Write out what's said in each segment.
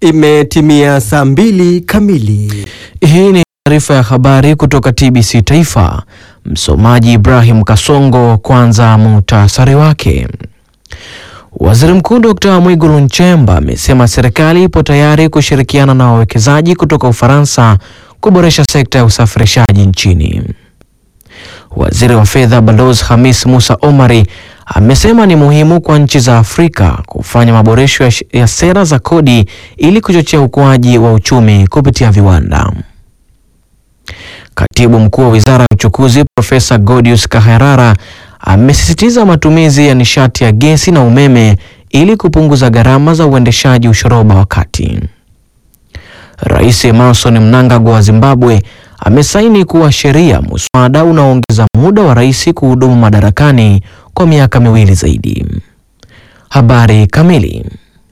Imetimia saa mbili kamili. Hii ni taarifa ya habari kutoka TBC Taifa. Msomaji Ibrahim Kasongo. Kwanza muhtasari wake. Waziri Mkuu Dr. Mwigulu Nchemba amesema serikali ipo tayari kushirikiana na wawekezaji kutoka Ufaransa kuboresha sekta ya usafirishaji nchini. Waziri wa Fedha Balozi Hamis Musa Omari amesema ni muhimu kwa nchi za Afrika kufanya maboresho ya, ya sera za kodi ili kuchochea ukuaji wa uchumi kupitia viwanda. Katibu Mkuu wa Wizara ya Uchukuzi Profesa Godius Kaherara amesisitiza matumizi ya nishati ya gesi na umeme ili kupunguza gharama za uendeshaji ushoroba wa kati. Rais Emmerson Mnangagwa wa Zimbabwe amesaini kuwa sheria muswada unaoongeza muda wa rais kuhudumu madarakani kwa miaka miwili zaidi. Habari kamili.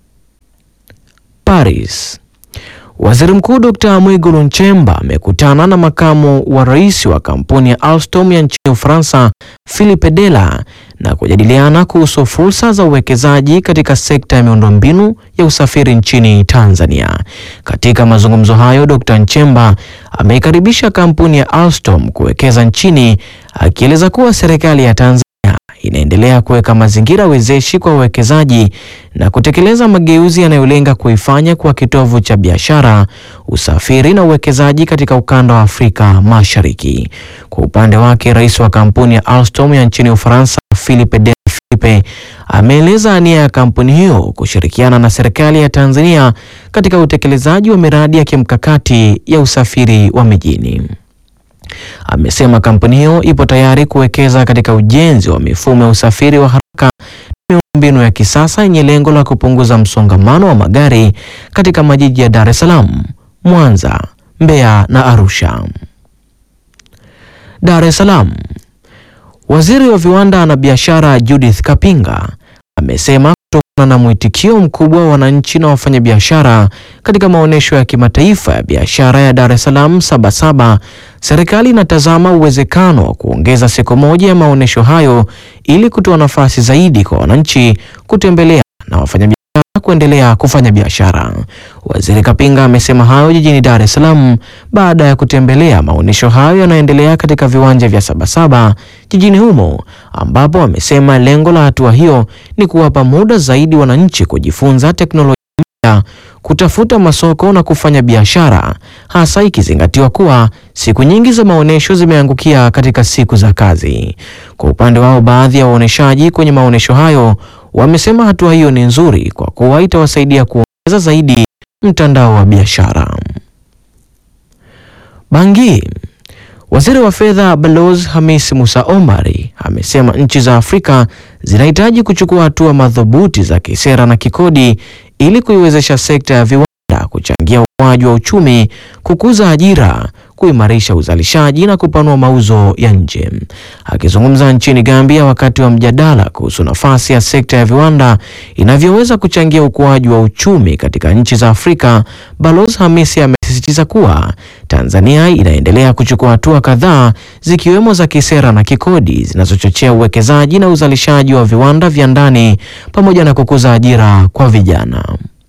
Paris. Waziri Mkuu Dr. Mwigulu Nchemba amekutana na makamu wa rais wa kampuni ya Alstom ya nchini Ufaransa, Philippe Dela na kujadiliana kuhusu fursa za uwekezaji katika sekta ya miundombinu ya usafiri nchini Tanzania. Katika mazungumzo hayo, Dr. Nchemba ameikaribisha kampuni ya Alstom kuwekeza nchini, akieleza kuwa serikali ya Tanzania inaendelea kuweka mazingira wezeshi kwa wawekezaji na kutekeleza mageuzi yanayolenga kuifanya kuwa kitovu cha biashara, usafiri na uwekezaji katika ukanda wa Afrika Mashariki. Kwa upande wake, rais wa kampuni ya Alstom ya nchini Ufaransa, Philippe de Philippe, ameeleza nia ya kampuni hiyo kushirikiana na serikali ya Tanzania katika utekelezaji wa miradi ya kimkakati ya usafiri wa mijini. Amesema kampuni hiyo ipo tayari kuwekeza katika ujenzi wa mifumo ya usafiri wa haraka na miundombinu ya kisasa yenye lengo la kupunguza msongamano wa magari katika majiji ya Dar es Salaam, Mwanza, Mbeya na Arusha. Dar es Salaam. Waziri wa Viwanda na Biashara Judith Kapinga amesema kutokana na mwitikio mkubwa wa wananchi na wafanyabiashara katika maonyesho ya kimataifa ya biashara ya Dar es Salaam Sabasaba, serikali inatazama uwezekano wa kuongeza siku moja ya maonyesho hayo ili kutoa nafasi zaidi kwa wananchi kutembelea na wafanyabiashara kuendelea kufanya biashara. Waziri Kapinga amesema hayo jijini Dar es Salaam baada ya kutembelea maonyesho hayo yanayoendelea katika viwanja vya Sabasaba jijini humo, ambapo amesema lengo la hatua hiyo ni kuwapa muda zaidi wananchi kujifunza teknolojia mpya, kutafuta masoko na kufanya biashara, hasa ikizingatiwa kuwa siku nyingi za maonyesho zimeangukia katika siku za kazi. Kwa upande wao, baadhi ya waonyeshaji kwenye maonyesho hayo wamesema hatua hiyo ni nzuri kwa kuwa itawasaidia kuongeza zaidi mtandao wa biashara. Bangi. Waziri wa Fedha Balozi Hamis Musa Omari amesema nchi za Afrika zinahitaji kuchukua hatua madhubuti za kisera na kikodi ili kuiwezesha sekta ya viwanda kuchangia ukuaji wa uchumi, kukuza ajira, kuimarisha uzalishaji na kupanua mauzo ya nje. Akizungumza nchini Gambia wakati wa mjadala kuhusu nafasi ya sekta ya viwanda inavyoweza kuchangia ukuaji wa uchumi katika nchi za Afrika, Balozi Hamisi amesisitiza kuwa Tanzania inaendelea kuchukua hatua kadhaa zikiwemo za kisera na kikodi zinazochochea uwekezaji na uzalishaji wa viwanda vya ndani pamoja na kukuza ajira kwa vijana.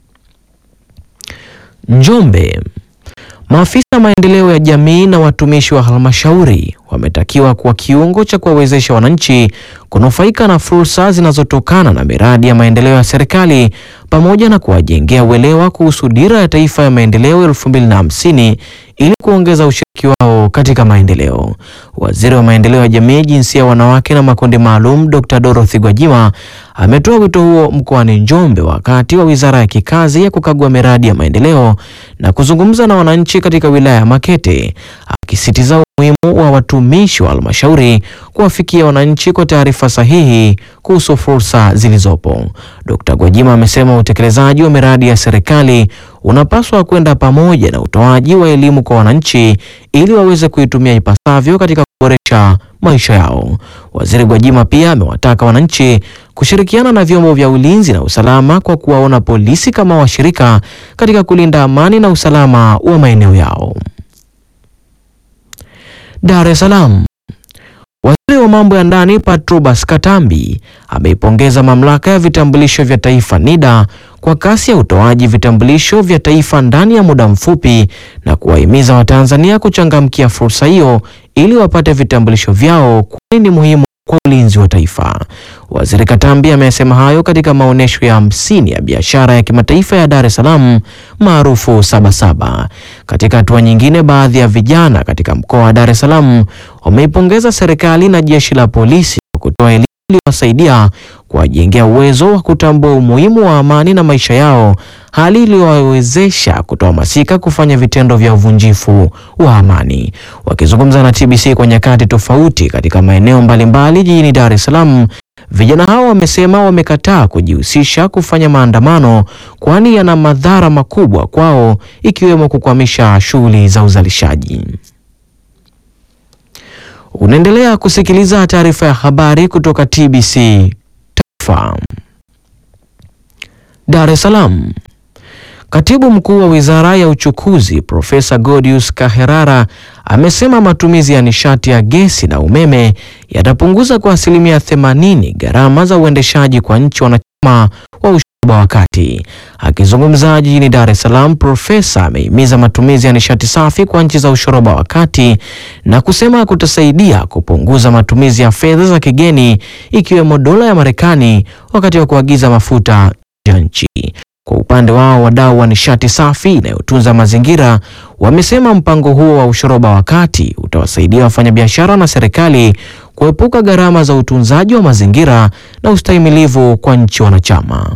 Njombe. Maafisa maendeleo ya jamii na watumishi wa halmashauri wametakiwa kuwa kiungo cha kuwawezesha wananchi kunufaika na fursa zinazotokana na miradi ya maendeleo ya serikali pamoja na kuwajengea uelewa kuhusu dira ya taifa ya maendeleo 2050 ili kuongeza ushiriki wao katika maendeleo. Waziri wa maendeleo ya jamii, jinsia, wanawake na makundi maalum, Dr. Dorothy Gwajima ametoa wito huo mkoani Njombe wakati wa wizara ya kikazi ya kukagua miradi ya maendeleo na kuzungumza na wananchi katika wilaya ya Makete, akisisitiza umuhimu wa watumishi wa halmashauri kuwafikia wananchi kwa taarifa sahihi kuhusu fursa zilizopo. Dkt. Gwajima amesema utekelezaji wa miradi ya serikali unapaswa kwenda pamoja na utoaji wa elimu kwa wananchi ili waweze kuitumia ipasavyo katika kuboresha maisha yao. Waziri Gwajima pia amewataka wananchi kushirikiana na vyombo vya ulinzi na usalama kwa kuwaona polisi kama washirika katika kulinda amani na usalama wa maeneo yao. Dar es Salaam. Waziri wa mambo ya ndani Patrobas Katambi ameipongeza mamlaka ya vitambulisho vya taifa NIDA kwa kasi ya utoaji vitambulisho vya taifa ndani ya muda mfupi na kuwahimiza Watanzania kuchangamkia fursa hiyo ili wapate vitambulisho vyao kwani ni muhimu kwa ulinzi wa taifa. Waziri Katambi amesema hayo katika maonyesho ya hamsini ya biashara ya kimataifa ya Dar es Salaam maarufu Sabasaba. Katika hatua nyingine, baadhi ya vijana katika mkoa wa Dar es Salaam wameipongeza serikali na jeshi la polisi kwa kutoa elimu iliyowasaidia kuwajengea uwezo wa kutambua umuhimu wa amani na maisha yao, hali iliyowawezesha kutohamasika kufanya vitendo vya uvunjifu wa amani. Wakizungumza na TBC kwa nyakati tofauti katika maeneo mbalimbali jijini Dar es Salaam, vijana hao wamesema wamekataa kujihusisha kufanya maandamano kwani yana madhara makubwa kwao ikiwemo kukwamisha shughuli za uzalishaji. Unaendelea kusikiliza taarifa ya habari kutoka TBC Taifa. Dar es Salaam. Katibu Mkuu wa Wizara ya Uchukuzi Profesa Godius Kaherara amesema matumizi ya nishati ya gesi na umeme yatapunguza kwa asilimia 80 gharama za uendeshaji kwa nchi wanachama wa ushirika wa kati. Akizungumza jijini Dar es Salaam, profesa amehimiza matumizi ya nishati safi kwa nchi za ushoroba wa kati na kusema kutasaidia kupunguza matumizi ya fedha za kigeni ikiwemo dola ya Marekani wakati wa kuagiza mafuta nje ya nchi. Kwa upande wao, wadau wa nishati safi inayotunza mazingira wamesema mpango huo wa ushoroba wa kati utawasaidia wafanyabiashara na serikali kuepuka gharama za utunzaji wa mazingira na ustahimilivu kwa nchi wanachama.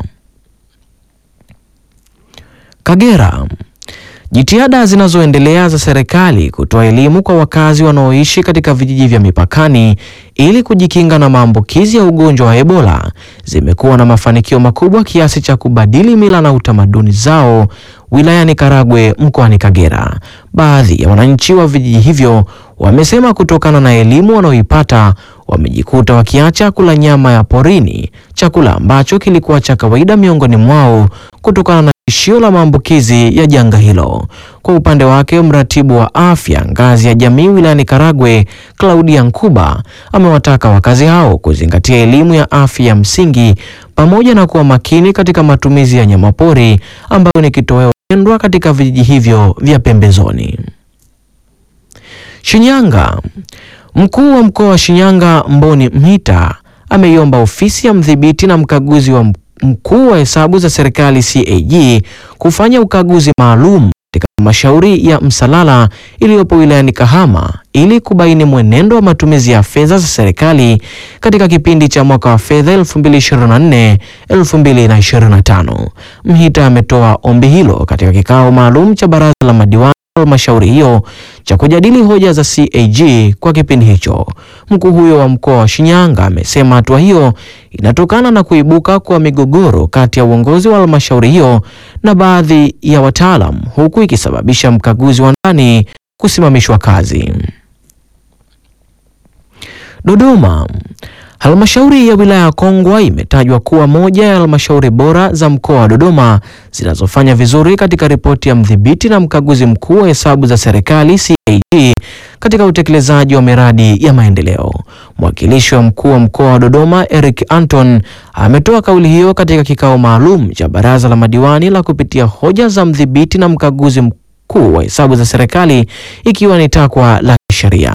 Kagera. Jitihada zinazoendelea za serikali kutoa elimu kwa wakazi wanaoishi katika vijiji vya mipakani ili kujikinga na maambukizi ya ugonjwa wa Ebola zimekuwa na mafanikio makubwa kiasi cha kubadili mila na utamaduni zao wilayani Karagwe mkoani Kagera. Baadhi ya wananchi wa vijiji hivyo wamesema kutokana na elimu wanaoipata wamejikuta wakiacha kula nyama ya porini, chakula ambacho kilikuwa cha kawaida miongoni mwao kutokana na tishio la maambukizi ya janga hilo. Kwa upande wake, mratibu wa afya ngazi ya jamii wilayani Karagwe, Claudia Nkuba, amewataka wakazi hao kuzingatia elimu ya afya ya msingi pamoja na kuwa makini katika matumizi ya nyamapori ambayo ni kitoweo pendwa katika vijiji hivyo vya pembezoni. Shinyanga. Mkuu wa mkoa wa Shinyanga Mboni Mhita ameiomba ofisi ya mdhibiti na mkaguzi wa mkuu wa hesabu za serikali CAG kufanya ukaguzi maalum katika halmashauri ya Msalala iliyopo wilayani Kahama ili kubaini mwenendo wa matumizi ya fedha za serikali katika kipindi cha mwaka wa fedha 2024 2025. Mhita ametoa ombi hilo katika kikao maalum cha baraza la madiwani halmashauri hiyo cha kujadili hoja za CAG kwa kipindi hicho. Mkuu huyo wa mkoa wa Shinyanga amesema hatua hiyo inatokana na kuibuka kwa migogoro kati ya uongozi wa halmashauri hiyo na baadhi ya wataalam, huku ikisababisha mkaguzi wa ndani kusimamishwa kazi. Dodoma. Halmashauri ya wilaya ya Kongwa imetajwa kuwa moja ya halmashauri bora za mkoa wa Dodoma zinazofanya vizuri katika ripoti ya mdhibiti na mkaguzi mkuu wa hesabu za serikali CAG katika utekelezaji wa miradi ya maendeleo. Mwakilishi wa mkuu wa mkoa wa Dodoma Eric Anton ametoa kauli hiyo katika kikao maalum cha baraza la madiwani la kupitia hoja za mdhibiti na mkaguzi mkuu wa hesabu za serikali ikiwa ni takwa la kisheria.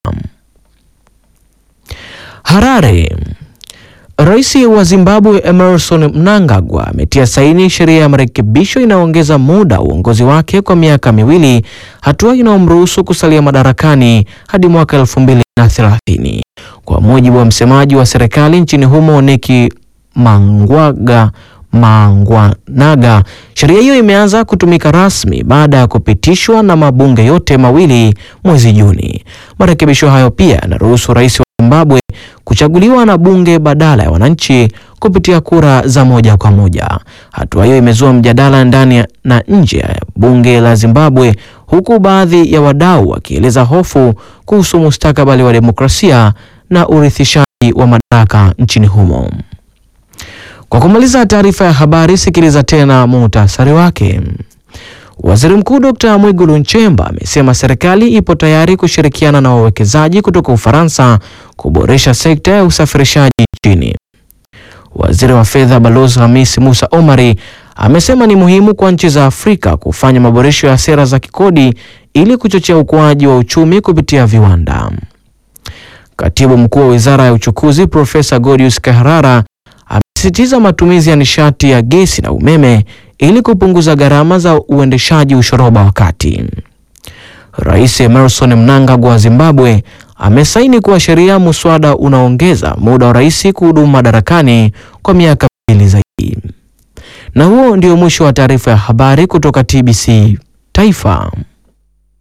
Harare. Rais wa Zimbabwe Emerson Mnangagwa ametia saini sheria ya marekebisho inayoongeza muda uongozi wake kwa miaka miwili, hatua inayomruhusu kusalia madarakani hadi mwaka 2030. Kwa mujibu wa msemaji wa serikali nchini humo Neki Mangwaga Mangwanaga, sheria hiyo imeanza kutumika rasmi baada ya kupitishwa na mabunge yote mawili mwezi Juni. Marekebisho hayo pia yanaruhusu rais wa Zimbabwe kuchaguliwa na bunge badala ya wananchi kupitia kura za moja kwa moja. Hatua hiyo imezua mjadala ndani na nje ya bunge la Zimbabwe, huku baadhi ya wadau wakieleza hofu kuhusu mustakabali wa demokrasia na urithishaji wa madaraka nchini humo. Kwa kumaliza taarifa ya habari, sikiliza tena muhtasari wake. Waziri Mkuu Dr. Mwigulu Nchemba amesema serikali ipo tayari kushirikiana na wawekezaji kutoka Ufaransa kuboresha sekta ya usafirishaji nchini. Waziri wa Fedha Balozi Hamis Musa Omari amesema ni muhimu kwa nchi za Afrika kufanya maboresho ya sera za kikodi ili kuchochea ukuaji wa uchumi kupitia viwanda. Katibu mkuu wa wizara ya uchukuzi Profesa Godius Kaharara amesisitiza matumizi ya nishati ya gesi na umeme ili kupunguza gharama za uendeshaji ushoroba wa kati. Rais Emmerson Mnangagwa wa Zimbabwe amesaini kuwa sheria muswada unaongeza muda wa rais kuhudumu madarakani kwa miaka miwili zaidi. Na huo ndio mwisho wa taarifa ya habari kutoka TBC Taifa.